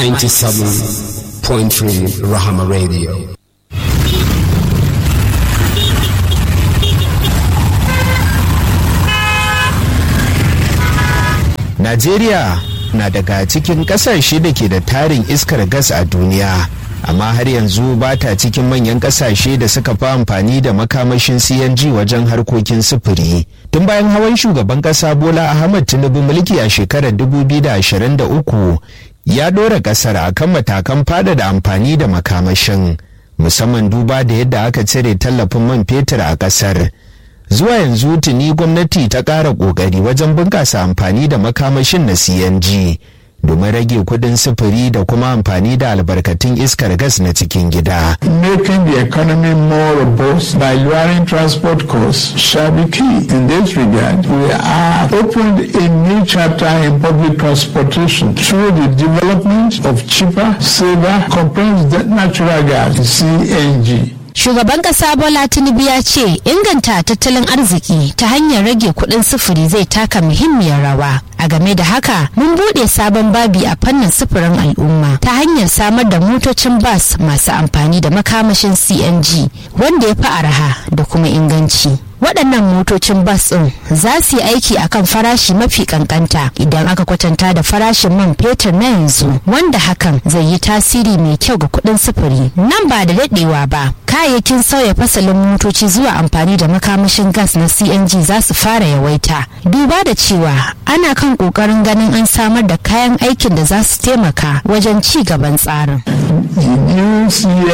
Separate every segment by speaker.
Speaker 1: 97.3 Rahama Radio.
Speaker 2: Najeriya na daga cikin kasashe da ke da tarin iskar gas a duniya. amma har yanzu ba ta cikin manyan kasashe da suka fi amfani da makamashin CNG wajen harkokin sufuri. Tun bayan hawan shugaban kasa Bola Ahmad Tinubu mulki a shekarar 2023 ya ɗora ƙasar akan matakan fada da amfani da makamashin musamman duba da yadda aka cire tallafin man fetur a ƙasar. Zuwa yanzu tuni gwamnati ta ƙara ƙoƙari wajen bunƙasa amfani da makamashin na CNG. domin rage kudin sufuri da kuma amfani da albarkatun iskar gas na cikin gida.
Speaker 3: Making the economy more robust by lowering transport costs shall be key. In this regard, we have opened a new chapter in public transportation through the development of cheaper, safer, compressed natural gas, CNG.
Speaker 4: Shugaban kasa Bola Tinubu ya ce inganta tattalin arziki ta hanyar rage kuɗin sufuri zai taka muhimmiyar rawa. A game da haka, mun buɗe sabon babi a fannin sufurin al'umma ta hanyar samar da motocin bas masu amfani da makamashin CNG wanda ya fi araha da kuma inganci. waɗannan motocin bas ɗin za su yi aiki akan farashi mafi kankanta idan aka kwatanta da farashin man fetur na yanzu wanda hakan zai yi tasiri mai kyau ga kuɗin sufuri nan ba da daɗewa ba kayayyakin sauya fasalin motoci zuwa amfani da makamashin gas na cng za su fara yawaita duba da cewa ana kan ƙoƙarin ganin an samar da kayan aikin da za su taimaka wajen ci gaban tsarin
Speaker 3: The new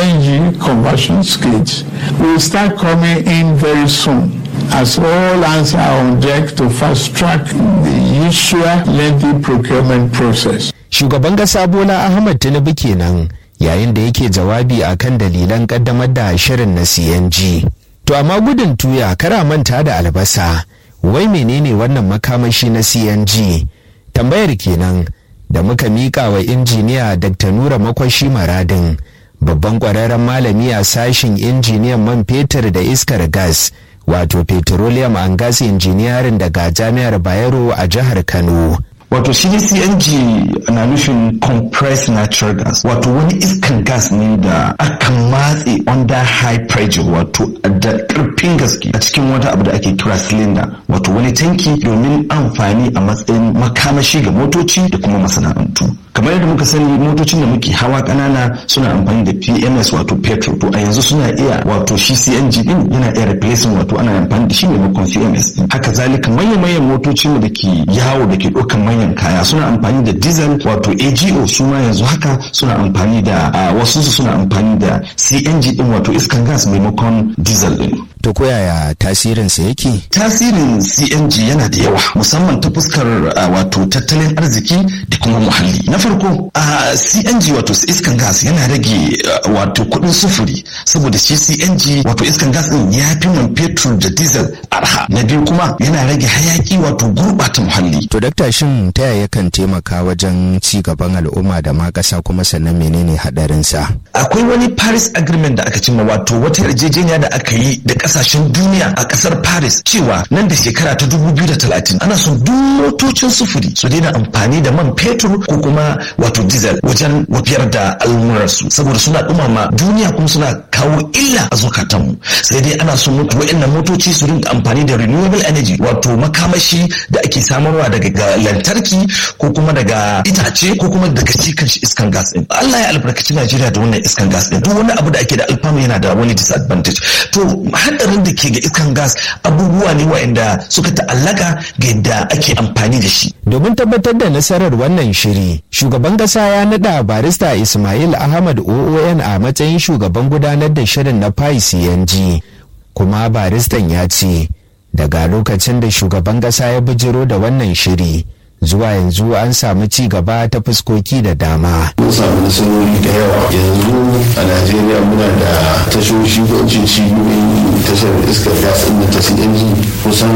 Speaker 3: CNG conversion skids will start coming in very soon. as all hands are on deck to fast track the usual lengthy procurement process.
Speaker 2: Shugaban ƙasa Bola Ahmad Tinubu kenan yayin da yake jawabi akan dalilan ƙaddamar da shirin na CNG. To amma gudun tuya kara manta da albasa, wai menene wannan makamashi na CNG? Tambayar kenan da muka miƙa wa injiniya Dr. Nura Makwashi Maradin, babban ƙwararren malami a sashin injiniyan man fetur da iskar gas. wato petroleum and gas engineering daga jami'ar bayero a jihar kano
Speaker 5: wato shi cng na nufin compressed natural gas wato wani iskan gas ne da aka matse under high pressure wato da karfin gaske a cikin wata abu da ake kira cylinder wato wani tanki domin amfani a matsayin makamashi ga motoci da kuma masana'antu kamar yadda muka sani motocin da muke hawa kanana suna amfani da pms wato petrol to a yanzu suna iya wato shi cng din yana iya replacing wato ana amfani da shi maimakon cms din haka zalika manyan manyan motocin da ke yawo da ke ɗaukan manyan kaya suna amfani da diesel wato ago su ma yanzu haka suna amfani da wasu su suna amfani da cng din wato iskan gas maimakon diesel din
Speaker 2: to koyaya tasirinsa yake
Speaker 5: tasirin cng yana da yawa musamman ta fuskar wato tattalin arziki da kuma muhalli na farko a cng wato iskan gas yana rage wato kudin sufuri saboda shi cng wato iskan gas din ya fi man fetur da diesel arha na biyu kuma yana rage hayaki wato gurbata muhalli
Speaker 2: to dakta shin ta yaya kan taimaka wajen ci gaban al'umma da ma kasa kuma sannan menene hadarinsa
Speaker 5: akwai wani paris agreement da aka cimma wato wata yarjejeniya da aka yi da kasashen duniya a kasar paris cewa nan da shekara ta 2030 ana son duk motocin sufuri su daina amfani da man fetur ko kuma wato diesel wajen wafiyar da al'ummarsu saboda suna dumama duniya kuma suna kawo illa a zukatanmu sai dai ana son mutu wa'annan motoci su rinka amfani da renewable energy wato makamashi da ake samarwa daga lantarki ko kuma daga itace ko kuma daga shi kanshi iskan gas din Allah ya albarkaci Najeriya da wannan iskan gas din duk wani abu da ake da alfanu yana da wani disadvantage to hadarin da ke ga iskan gas abubuwa ne wa'anda suka ta'allaka ga yadda ake amfani da shi
Speaker 2: domin tabbatar da nasarar wannan shiri shugaban kasa ya nada barista Ismail Ahmad OON a matsayin shugaban gudanar da shirin na PAI CNG kuma baristan ya ce daga lokacin da shugaban kasa ya bijiro da wannan shiri zuwa yanzu an samu ci gaba ta fuskoki da dama.
Speaker 6: Mun samu nasarori da yawa yanzu a Najeriya muna da tashoshi ko in cibiyoyin tashar iskar gas ɗin ta CNG kusan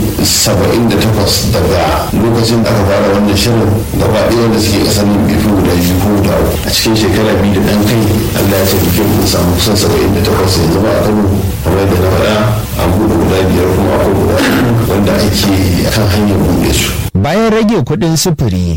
Speaker 6: 78 daga lokacin da aka fara wannan shirin gaba ɗaya wanda suke ƙasar nan bai fi guda biyu ko guda a cikin shekara biyu da ɗan kai Allah ya taimake mu samu kusan 78 yanzu ba a Kano kamar yadda na faɗa an buɗe guda biyar kuma akwai guda wanda ake kan hanyar buɗe su.
Speaker 2: Bayan rage kuɗin sufuri,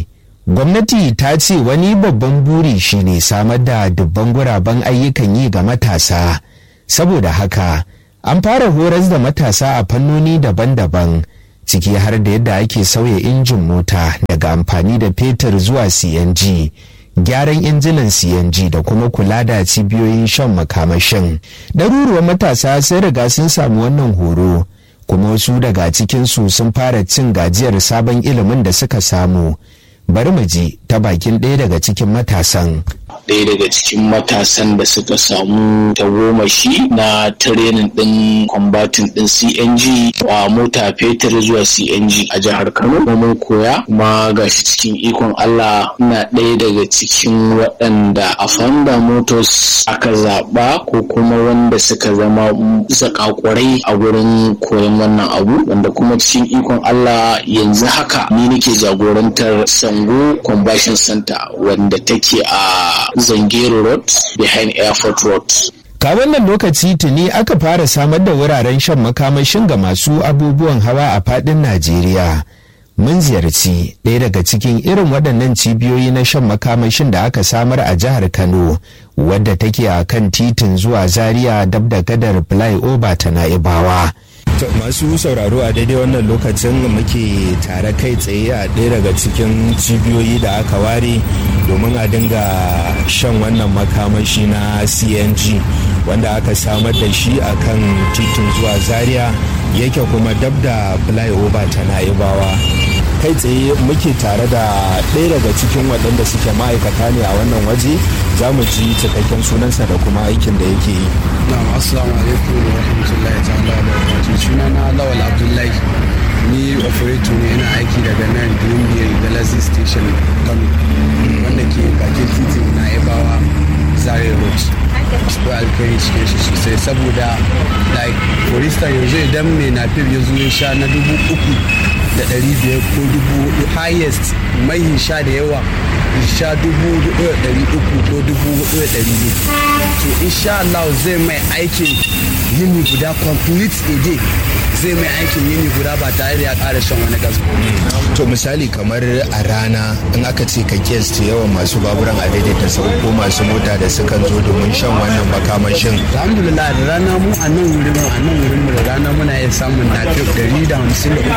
Speaker 2: gwamnati ta ce wani babban buri shine samar da dubban guraben ayyukan yi ga matasa saboda haka an fara horas da matasa a fannoni daban-daban ciki har da yadda ake sauya injin mota daga amfani da fetur zuwa cng gyaran injinan cng da kuma kula da cibiyoyin shan makamashin ɗaruruwan matasa sai riga sun samu wannan horo kuma wasu daga cikinsu sun fara cin gajiyar sabon ilimin da suka samu bari mu ji ta bakin ɗaya daga cikin matasan
Speaker 7: ɗaya daga cikin matasan da suka samu tagomashi na tirenin ɗin kwambatin ɗin CNG a mota fetur zuwa CNG a jihar Kano. mun koya kuma ga shi cikin ikon Allah na ɗaya daga cikin waɗanda a Fanda Motors aka zaɓa ko kuma wanda suka zama zakakurai a wurin koyon wannan abu wanda kuma cikin ikon Allah yanzu haka ni nake jagorantar Sango Combustion Center wanda take a Zangero Road behind Airport Road.
Speaker 2: Ka wannan lokaci tuni aka fara samar da wuraren shan makamashin ga masu abubuwan hawa a fadin Najeriya. Mun ziyarci ɗaya daga cikin irin waɗannan cibiyoyi na shan makamashin da aka samar a jihar Kano, wadda take a kan titin zuwa Zaria dab da gadar flyover ta Na'ibawa. masu sauraro a daidai wannan lokacin muke tare kai tsaye a ɗaya daga cikin cibiyoyi da aka ware domin a dinga shan wannan makamashi na cng wanda aka samar da shi a kan titin zuwa zaria yake kuma dab da flyover ta na'ibawa kai tsaye muke tare da ɗaya daga cikin waɗanda suke ma'aikata ne a wannan waje za mu ji cikakken sunansa da kuma aikin da yake yi
Speaker 8: na'am assalamu alaikum wa rahmatullahi ta'ala wa barakatuh suna na lawal abdullahi ni operator ne yana aiki daga nan greenville galaxy station kano wanda ke bakin titin na yabawa zaria road akwai alkhairi cikin shi sosai saboda like for instance yanzu idan mai nafif ya zo ya sha na dubu uku da ɗari biyar ko dubu hudu highest mai sha da yawa sha dubu hudu da ɗari uku ko dubu hudu da ɗari biyu to insha Allah zai mai aikin yini guda complete a day zai mai aikin yini guda ba tare da ya ƙara shan wani gas
Speaker 2: to misali kamar a rana in aka ce ka kesta yawan masu baburan a daidaita sau ko masu mota da sukan zo domin shan wannan makamashin
Speaker 8: alhamdulillah da rana mu a nan wurin a nan wurin mu da rana muna iya samun nafiyo ɗari da hamsin da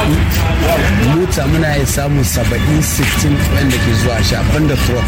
Speaker 8: uku mota muna iya samun saba'in sittin wanda ke zuwa shafan da truck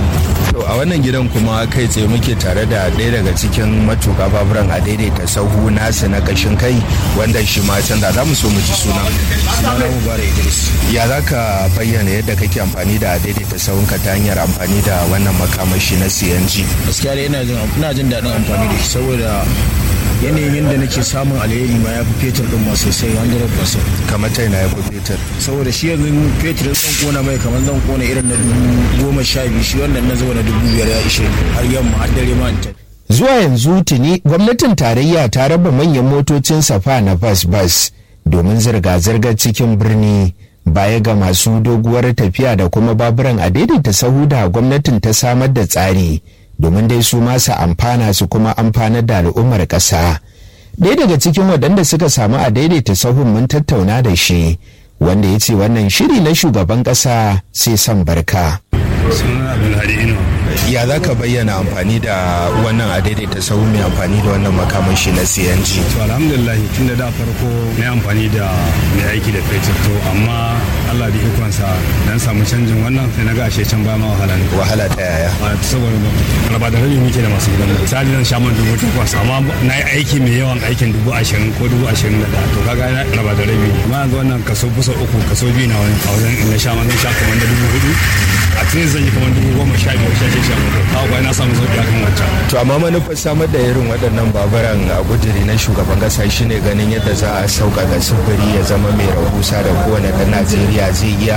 Speaker 2: To a wannan gidan kuma kai tsaye muke tare da ɗaya daga cikin matuka baburan a daidaita sahu nasu na kashin kai wanda shi ma canza za mu so mu ji suna.
Speaker 8: sunana mubarak idris
Speaker 2: Ya za ka bayyana yadda kake amfani da daidaita sahunka ta hanyar amfani da wannan makamashi na CNG.
Speaker 8: gaskiya dai ina jin ina jin daɗin amfani da shi saboda yanayin yadda nake samun alheri ma ya fi fetur ɗin ma sosai 100%
Speaker 2: Kamar ta yana ya fi fetur.
Speaker 8: saboda shi yanzu fetur zan kona mai kamar zan kona irin na dubu goma sha biyu shi wannan na zuba na dubu biyar ya ishe ni har yamma har dare ma in ta
Speaker 2: Zuwa yanzu tuni gwamnatin tarayya ta raba manyan motocin safa na bas-bas domin zirga-zirgar cikin birni baya ga masu doguwar tafiya da kuma baburan a daidaita sahu da gwamnatin ta samar da tsari domin dai su masu amfana su kuma amfanar da al'ummar ƙasa. Ɗaya daga cikin waɗanda suka samu a daidaita sahun mun tattauna da shi wanda ya ce wannan shiri na shugaban ƙasa sai son barka.
Speaker 9: sunan abdulhadi inuwa
Speaker 2: Ya za ka bayyana amfani da wannan a daidaita sahu mai amfani da wannan makamashi na CNG?
Speaker 9: to alhamdulillah tun da da farko na yi amfani da mai aiki da fetur to amma allah da ikonsa dan samu canjin wannan sai na ga ashe can ba ma wahala ne
Speaker 2: Wahala ta yaya?
Speaker 9: a saboda raba da rabi muke da masu gidan mu misali zan sha man dubu takwas amma na yi aiki mai yawan aikin dubu ashirin ko dubu ashirin da ɗaya to kaga na raba da rabi amma yanzu wannan kaso kusa uku kaso biyu na wani a wajen in na sha man zan sha kamar da dubu hudu a cikin zan yi kamar dubu goma sha biyar sha shida sha bakwai kawo kuwa na samu sauƙi akan wancan
Speaker 2: To amma manufar samar da irin waɗannan baburan a guduri na shugaban ƙasa shine ganin yadda za a sauƙaƙa sufuri ya zama mai rahusa da kowane ɗan Najeriya zai iya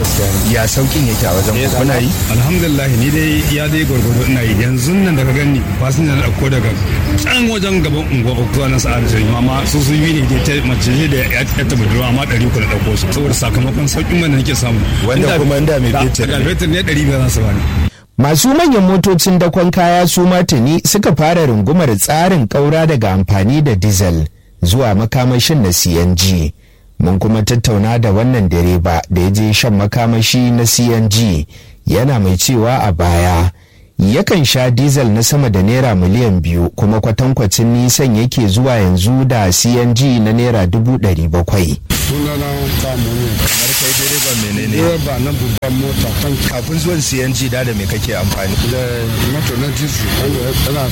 Speaker 2: ya sauƙin yake a wajen ku kuna yi?
Speaker 9: alhamdulillah ni dai ya dai gwargwado ina yi yanzu nan da ka gani fasinja na ɗauko daga can wajen gaban unguwa uku zuwa na sa'ar sai amma su su yi ne dai ta mace ne da ya ta budurwa amma ɗari uku na ɗauko su saboda sakamakon sauƙin man da nake samu
Speaker 2: Wanda kuma inda mai
Speaker 9: Da-
Speaker 2: fetur
Speaker 9: da
Speaker 2: ne.
Speaker 9: fetur ne ɗari biyar za su bani
Speaker 2: Masu manyan motocin dakon kaya su tuni suka fara rungumar tsarin ƙaura daga amfani da diesel zuwa makamashin na CNG. mun kuma tattauna da wannan direba da ya je shan makamashi na cng yana mai cewa a baya yakan sha dizal na sama da naira miliyan biyu kuma kwatankwacin nisan yake zuwa yanzu da cng na naira dubu ɗari bakwai
Speaker 8: sunana samu ne
Speaker 10: kamar kai direban menene
Speaker 8: direba na babban mota kan
Speaker 10: kafin zuwan cng da da me kake amfani
Speaker 8: da moto na jisu wanda yana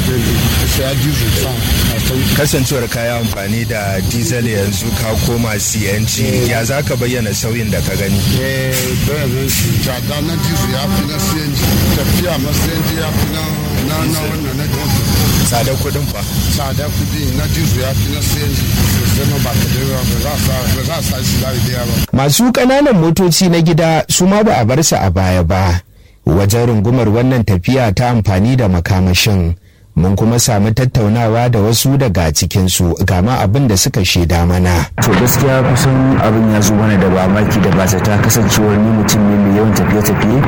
Speaker 8: saya jisu sa a san
Speaker 10: kasancewar kaya amfani da diesel yanzu ka koma cng ya za ka bayyana sauyin da ka gani
Speaker 8: eh bayanan shi jada na jisu ya fi na cng tafiya ma cng ya fi na na na wannan na jisu
Speaker 10: tsadar kuɗin fa
Speaker 8: tsada kudi na jisu ya fi na cng sosai ma ba ka da yawa ba za a sa ba za a sa shi da yawa ba
Speaker 2: masu ƙananan motoci na gida su ma ba a bar su a baya ba wajen rungumar wannan tafiya ta amfani da makamashin mun kuma samu tattaunawa da wasu daga cikinsu gama abin da suka shaida mana
Speaker 11: to gaskiya kusan abin ya zo mana da mamaki da bazata kasancewar ni mutum ne mai yawan tafiye-tafiye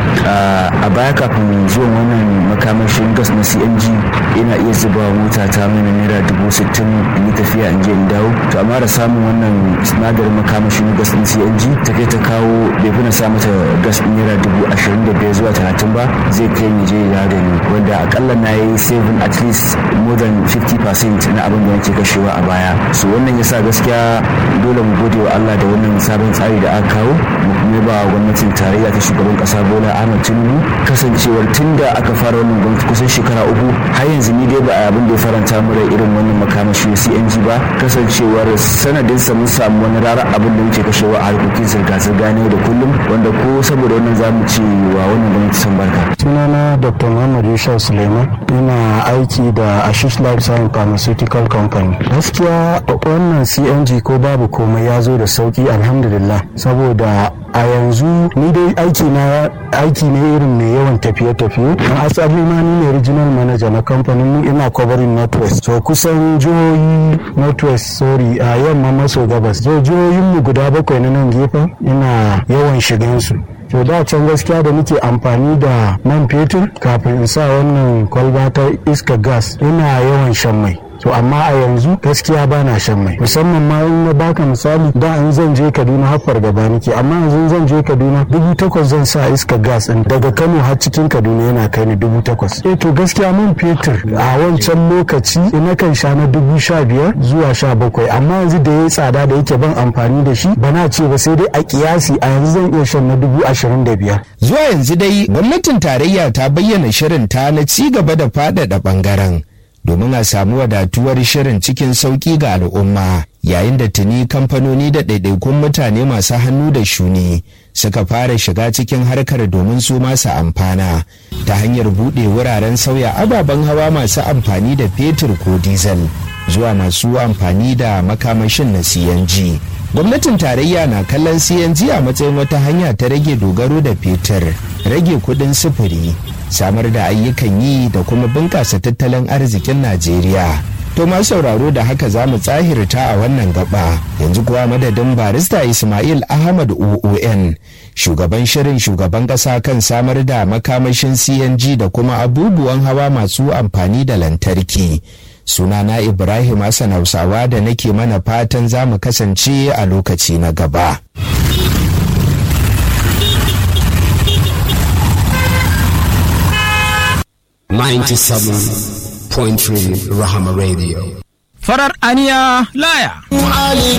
Speaker 11: a baya kafin zuwan wannan makamashin gas na cng ina iya zuba mota ta mana naira dubu sittin in yi tafiya in je in dawo to amma da samun wannan sinadarin makamashin gas na cng ta kai ta kawo bai fi na sa mata gas ɗin naira dubu ashirin da biyar zuwa talatin ba zai kai ni je ya da ni wanda akalla na yi saving at least more than 50% na abin da nake kashewa a baya so wannan yasa gaskiya dole mu gode wa Allah da wannan sabon tsari da aka kawo mu kuma ba gwamnatin tarayya ta shugaban kasa Bola Ahmed Tinubu kasancewar tunda aka fara wannan gwamnati kusan shekara uku har yanzu ni dai ba a abin da ya faranta mu da irin wannan makamashi na CNG ba kasancewar sanadin sa mun samu wani rara abin da muke kashewa a harkokin zirga-zirga ne da kullum wanda ko saboda wannan zamu ce wa wannan gwamnati san barka
Speaker 12: sunana Dr. Muhammad Yusuf Suleiman ina aiki da Ashish Life Science Pharmaceutical Company. Gaskiya wannan CNG ko babu komai ya zo da sauki alhamdulillah saboda a yanzu ni dai aiki na aiki ne irin mai yawan tafiye-tafiye na asali ma ni ne regional manager na kamfanin mu ina covering northwest so kusan jihohi northwest sorry a yamma maso gabas so jihohin mu guda bakwai na nan gefen ina yawan shigan su to da can gaskiya da nake amfani da man fetur kafin in sa wannan kwalba ta iska gas ina yawan shan mai to amma a yanzu gaskiya ba na shan mai musamman ma in na baka misali da in zan je kaduna haffar gaba nake amma yanzu zan je kaduna dubu takwas zan sa iska gas din daga kano har cikin kaduna yana kai ni dubu takwas eh to gaskiya man fetur a wancan lokaci ina kan sha na dubu sha biyar zuwa sha bakwai amma yanzu da ya yi tsada da yake ban amfani da shi ba na ce ba sai dai a kiyasi a yanzu zan iya shan na dubu ashirin da biyar
Speaker 2: zuwa yanzu dai gwamnatin tarayya ta bayyana shirin ta na ci gaba da faɗaɗa ɓangaren domin a samu wadatuwar shirin cikin sauƙi ga al'umma yayin da tuni kamfanoni da ɗaiɗaikun mutane masu hannu da shuni suka fara shiga cikin harkar domin su masu amfana ta hanyar buɗe wuraren sauya ababen hawa masu amfani da fetur ko diesel zuwa masu amfani da makamashin na cng gwamnatin tarayya na kallon cng a matsayin wata hanya ta rage dogaro da fetur rage kudin sufuri samar da ayyukan yi da kuma bunƙasa tattalin arzikin najeriya to masu sauraro da haka za mu tsahirta a wannan gaba yanzu kuwa madadin barista ismail ahmad oon shugaban shirin shugaban ƙasa kan samar da makamashin cng da kuma abubuwan hawa masu amfani da lantarki sunana ibrahim hassan hausawa da nake mana fatan za mu kasance a lokaci na gaba
Speaker 1: Ninety-seven point three Rahama Radio.
Speaker 13: Farar aniya laya.